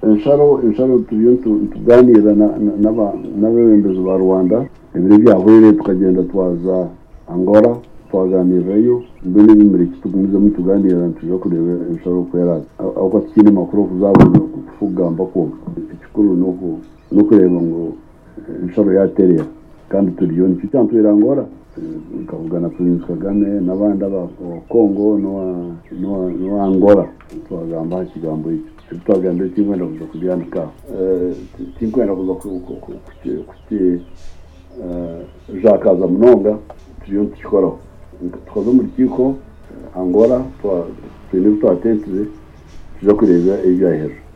inshaho inshaho tujye tuganira n'abayobozi ba rwanda ibiro byabo rero tukagenda twaza angora twaganirayo mbere n'ibimuriki tugumiza mutuganira tuje kureba inshaho uko yari aho tukiri makuru kuzabona kugamba ko ikikuru no kureba ngo inshaho yatereye kandi turiyoni cyangwa tuyirangora tukavugana perezida kagame n'abandi abakongo n'uwangora twagamba ikigambo twaganira cy'inkwenda kuza kubyandika cy'inkwenda kuza kuki jakaza munonga turiyo tukikoraho twaza mu rukiko angora twine twatetize tujya kureba ibyo hejuru